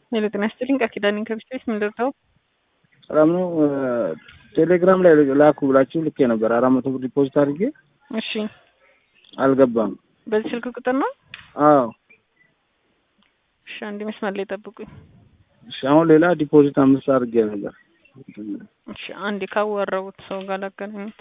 ሄሎ ጤና ይስጥልኝ ቃል ኪዳኔ ከቢስት ቤት ምን ልርዳው? ሰላም ነው። ቴሌግራም ላይ ላኩ ብላችሁ ልኬ ነበር አራት መቶ ብር ዲፖዚት አድርጌ እሺ አልገባም። በዚህ ስልክ ቁጥር ነው? አዎ እሺ አንድ መስመር ላይ ጠብቁኝ። እሺ አሁን ሌላ ዲፖዚት አምስት አድርጌ ነበር። እሺ አንዴ ካወራሁት ሰው ጋር ላገናኙት።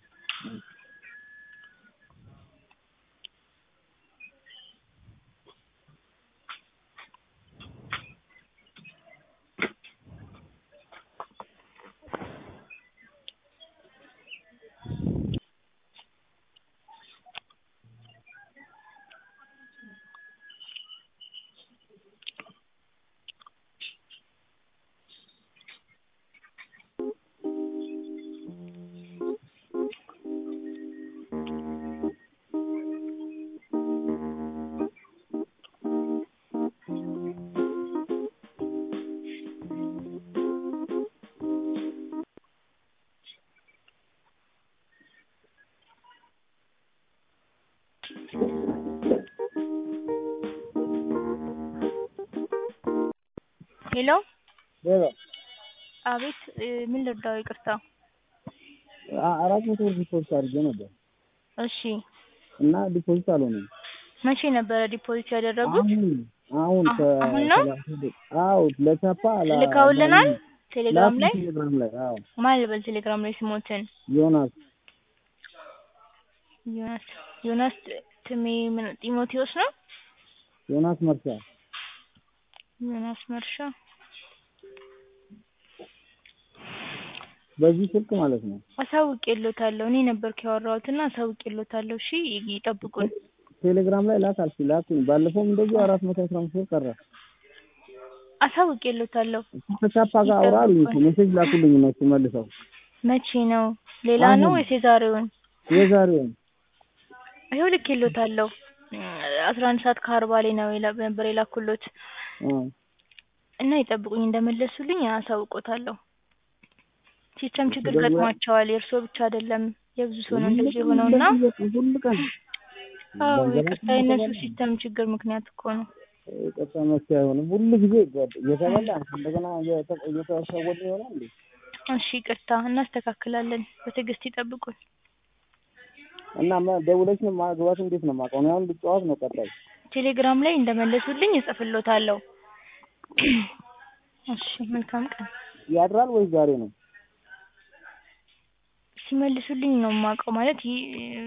ሄሎ ሌላ አቤት እ ምን ልርዳው? ይቅርታ። አራት መቶ ብር ዲፖዚት አድርጌ ነበር እሺ እና ዲፖዚት አልሆነም። መቼ ነበረ ዲፖዚት ያደረጉት? አሁን አሁን አሁ- አሁን ነው? አዎ ለቻፓ ላ- ልከውልናል ቴሌግራም ላይ ቴሌግራም ላይ አዎ ማን ልበል? ቴሌግራም ላይ ስሞትን ዮናስ ዮናስ ዮናስ ትሜ ምን ጢሞቴዎስ ነው? ዮናስ መርሻ ዮናስ መርሻ በዚህ ስልክ ማለት ነው። አሳውቄሎታለሁ። እኔ ነበርኩ ያወራሁትና አሳውቄሎታለሁ። እሺ ይጠብቁን። ቴሌግራም ላይ ላክ አልሽ ላኩኝ። ባለፈውም እንደዚሁ አራት መቶ አስራ አምስት ብር ቀረ። አሳውቄሎታለሁ። ከቻፓ ጋር አውራ አሉኝ እኮ ሜሴጅ ላኩልኝ እነሱ መልሰው መቼ ነው? ሌላ ነው አሁን። ወይስ የዛሬውን? የዛሬውን ይኸው ልኬሎታለሁ። አስራ አንድ ሰዓት ከአርባ ላይ ነው የላ- ነበር የላኩሎት አ እና ይጠብቁኝ እንደመለሱልኝ አሳውቆታለሁ። ሲስተም ችግር ደውላ- ገጥሟቸዋል። የእርስዎ ብቻ አይደለም የብዙ ሰው ነው እንደዚህ የሆነውና ሁሉ ቀን አዎ ገንዘባችን ይቅርታ የእነሱ ይገባል። ሲስተም ችግር ምክንያት እኮ ነው። ቀጣ መፍትሄ አይሆንም። ሁሉ ጊዜ እየተበላ እንደገና እየተ- እየተሸወድን ይሆናል እንዴ? እሺ ይቅርታ እናስተካክላለን። በትዕግስት ይጠብቁን። እና ማ- ደውለሽ ነው ማግባት እንዴት ነው የማውቀው? እኔ አሁን ልጫወት ነው ቀጣይ ቴሌግራም ላይ እንደመለሱልኝ እጽፍሎታለሁ። እሺ መልካም ቀን። ያድራል ወይስ ዛሬ ነው? ሲመልሱልኝ ነው የማውቀው ማለት ይህ